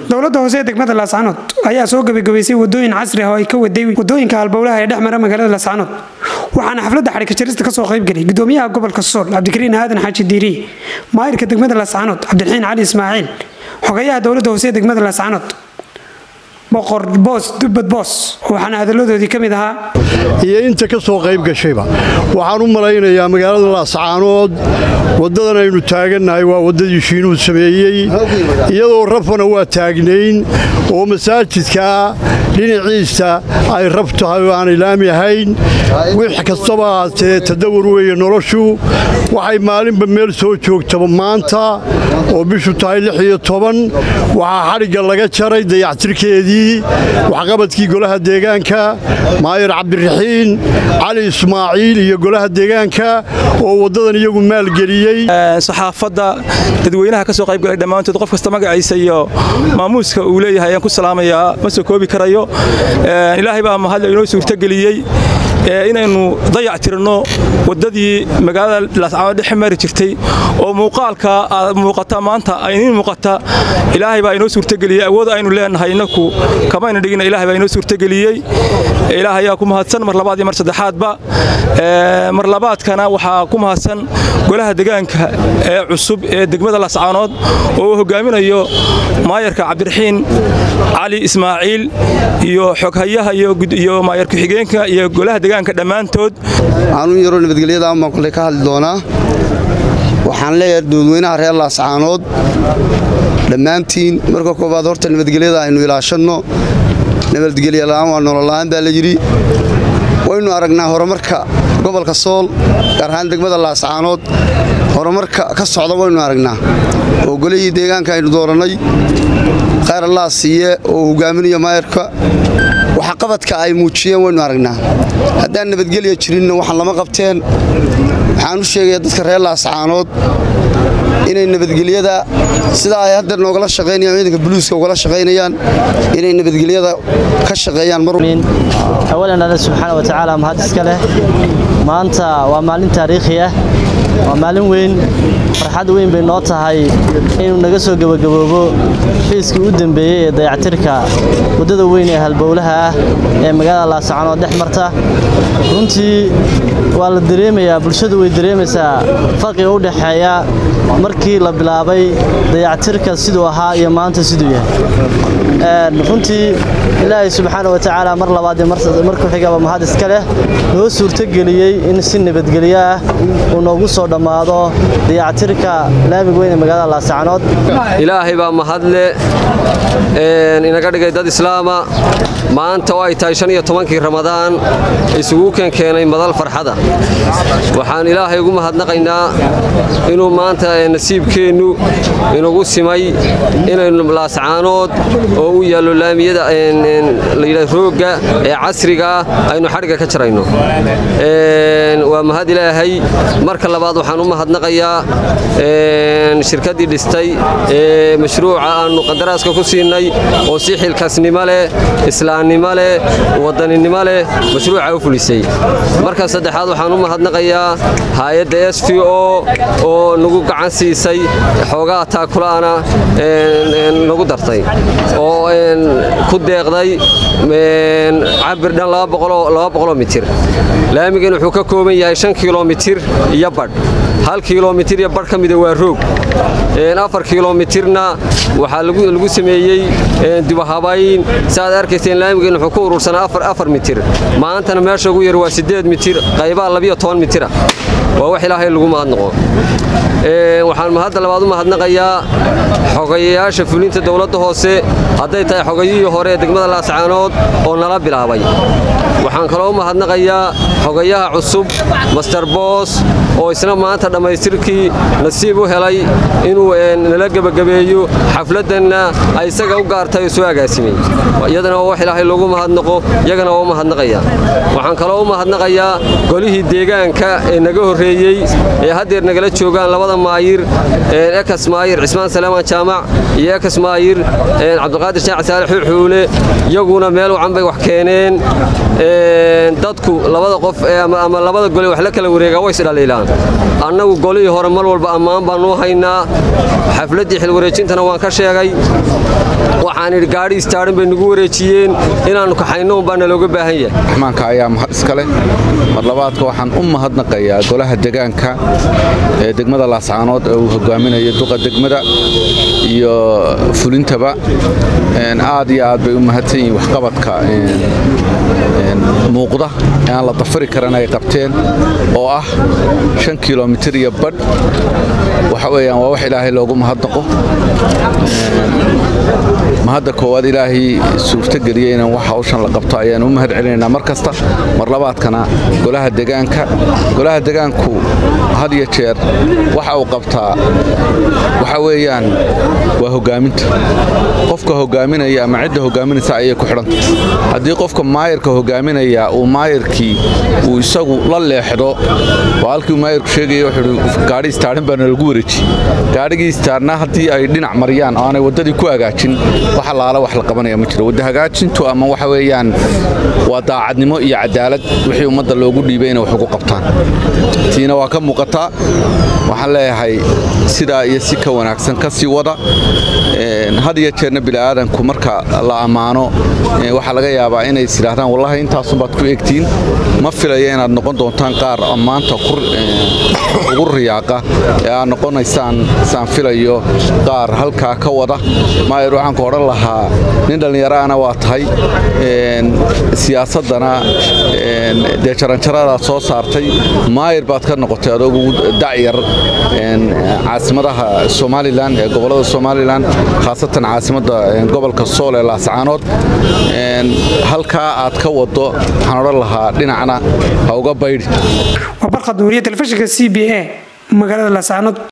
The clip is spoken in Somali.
dowladda hoose ee degmada laascanood ayaa soo gebagabaysay wadooyin casri ah oo ay ka waday wadooyinka halbowlaha ee dhex mara magaalada laascanood waxaana xafladda xadhigka jarista kasoo qaybgalay gudoomiyaha gobolka sool cabdikariin aadan xaaji diiriye maayirka degmada laascanood cabdiraxiin cali ismaaciil xogayaha dowladda hoose ee degmada laascanood boqor boos dubbad boos waxaana hadalladoodii ka mid ahaa iyo inta ka soo qayb gashayba waxaan u malaynayaa magaalada laascaanood waddadan aynu taagannahay waa waddadii shiinuhu sameeyey iyadoo rafana waa taagnayn oo masaajidkaa dhinaciisa ay rab tahay oo aanay laami ahayn wix kastaba ahaatee tadawur weeye noloshu waxay maalinba meel soo joogtaba maanta oo bishu tahay lix iyo toban waxaa xadhigga laga jaray dayactirkeedii waxqabadkii golaha deegaanka maayir cabdiraxiin cali ismaaciil iyo golaha deegaanka oo waddadan iyagu maalgeliyey saxaafadda dadweynaha ka soo qaybgalay dhammaantood qof kasta magaciisa iyo maamuuska uu leeyahay ayaan ku salaamayaa ma soo koobi karayo ilaahay baa mahadle inoo suurtogeliyey inaynu dayac tirno waddadii magaalada laascaanood dhex mari jirtay oo muuqaalka aad muuqata maanta ayniin muuqata ilaahay baa inoo suurtogeliyey awood aynu leenahay innaku kamayna dhigina ilahay baa inoo suurtogeliyey ilaah ayaa ku mahadsan mar labaad iyo mar saddexaadba mar labaadkana waxaa ku mahadsan golaha degaanka ee cusub ee degmada laascaanood oo uu hogaaminayo maayarka cabdiraxiin cali ismaaciil iyo xoghayaha iyo maayar ku-xigeenka iyo golaha degaanka dhammaantood aanuu yaroo nabadgelyada baan kole ka hadli doonaa waxaan leeyahay dadweynaha reer laascaanood dhammaantiin marka koowaad horta nabadgelyada aynu ilaashanno nabadgelyala'aan waa nolola'aan baa la yidhi waynu aragnaa horumarka gobolka sool gaar ahaan degmada laascaanood horumarka ka socda waynu aragnaa oo golihii deegaanka aynu doorannay khayr allah siiye oo hogaaminayo maayarka waxqabadka ay muujiyeen waynu aragnaa haddaan nabadgelya jirinna waxaan lama qabteen waxaan u sheegaya dadka reer laascaanood inay nabadgelyada sidaa ay hadda noogala shaqaynayaan ciidanka buluuska ugala shaqaynayaan inay nabadgelyada ka shaqeeyaan awalan alle subxaana wa tacaala mahad iska leh maanta waa maalin taariikhi ah waa maalin weyn farxad weyn bay noo tahay inuu naga soo gebagaboobo fiiskii u dembeeyey ee dayactirka waddada weyn ee halbowlaha ah ee magaalada laascaanood dhex marta runtii waa la dareemayaa bulshadu way dareemaysaa farqiga u dhexeeya markii la bilaabay dayactirka siduu ahaa iyo maanta siduu yahay runtii ilaahay subxaana wa tacaala mar labaad iyo mar ku xigaba mahad iska leh noo suurtogeliyey in si nabadgelyo ah uu noogu soo dhammaado dayactirka laamiga weyn ee magaalada laascaanood ilaahay baa mahadle inaga dhigay dad islaama maanta oo ay tahay shan iyo tobankii ramadaan isugu keenkeenay madal farxada waxaan ilaahay ugu mahadnaqaynaa inuu maanta nasiibkeennu inugu simay inaynu laascaanood oo u yaallo laamiyada layidha roogga ee casriga ah aynu xadhigga ka jarayno waa mahad ilaahay marka labaad waxaan u mahadnaqayaa shirkaddii dhistay ee mashruuca aannu qadaraaska ku siinay oo si xilkaasnimo leh islaamnimo leh wadaninimo leh mashruuca u fulisay marka saddexaad waxaan u mahadnaqayaa hay-adda s v o oo nagu gacan siisay xoogaa taakulaana nagu dartay oo ku deeqday cabir dhan oo mitir laamigan wuxuu ka kooban yahay shan kilomitir iyo badh hal kilomitir iyo badh ka mida waa roog afar kilomitirna waxaa lagu sameeyey dibahabayn saaad arkayseen laamigan wuxuu ku urursanaa afar mitir maantana meesha ugu yar waa siddeed mitir qaybaa labiyo toban mitira waa wax ilaahay lagu mahadnaqo waxaan mahadda labaad u mahadnaqayaa xogayayaasha fulinta dowladda hoose hadday tahay xogayihii hore ee degmada laascaanood oo nala bilaabay waxaan kaloo u mahadnaqayaa xogayaha cusub master boos oo isna maanta dhammaystirkii nasiib u helay inuu nala gebagabeeyo xafladdanna ay isaga u gaartay oo soo agaasimay iyadana waa wax ilaahay loogu mahadnaqo iyagana waa u mahadnaqaya waxaan kaloo u mahadnaqayaa golihii deegaanka ee naga horreeyey horreeyey ee haddeer nagala joogaan labada maayir ekas maayir cismaan salaamaan jaamac iyo ekas maayir cabdiqaadir shaac saale xuuxuule iyaguna meel wacan bay wax keeneen dadku labada qof ama labada gole wax la kala wareegaa way isdhaliilaan annagu golihii hore mar walba ammaan baanuu haynaa xafladdii xilwareejintana waan ka sheegay waxaan idhi gaadhi istaadhin bay nagu wareejiyeen inaannu kaxayno unbaa nalooga baahan yahay raxmaanka ayaa mahad iska leh mar labaadka waxaan u mahadnaqayaa golaha degaanka ee degmada laascaanood ee uu hogaaminayo duqa degmada iyo fulintaba aad iyo aad bay u mahadsan yihiin waxqabadka muuqda ee aan la dafari karan ay qabteen oo ah shan kilomitir iyo badh waxa weeyaan waa wax ilaahay loogu mahadnaqo mahadda koowaad ilaahay suurtageliyey inaan wax hawshan la qabto ayaan u mahad celinaynaa mar kasta mar labaadkana golaha degaanka golaha degaanku had iyo jeer waxa uu qabtaa waxa weeyaan waa hogaaminta qofka hogaaminaya ama cidda hogaaminaysa ayay ku xidhanta haddii qofka maayirka hogaaminaya uu maayirkii uu isagu la leexdo oo halkii uu maayirku sheegaya wuxuu gaadhi istaadhin baana lagu wareeji gaadhigii istaarna haddii ay dhinac mariyaan oo aanay waddadii ku hagaajin wax allaala wax la qabanaya ma jiro wadda hagaajintu ama waxa weeyaan waa daacadnimo iyo cadaalad wixii ummadda loogu dhiibay inay wax ugu qabtaan tiina waa ka muuqataa waxaan leeyahay sidaa iyo si ka wanaagsan ka sii wada had iyo jeerna bini'aadanku marka la ammaano waxaa laga yaabaa inay is idhaahdaan wallahi intaasunbaad ku egtiin ma filaya inaad noqon doontaan qaar ammaanta ugu riyaaqa ee aad noqonaysaan saan filayo qaar halkaa ka wada maayir waxaan ku odhan lahaa nin dhallinyaraana waa tahay siyaasaddana dee jaranjaradaad soo saartay maayir baad ka noqotay adoogu dacyar caasimadaha somalilan ee gobollada somalilan khaasatan caasimadda gobolka sool ee laascaanood halkaa aad ka wado waxaan odhan lahaa dhinacna ha uga baydhi waa barqad nuuriya telefishinka c b a magaalada laascaanood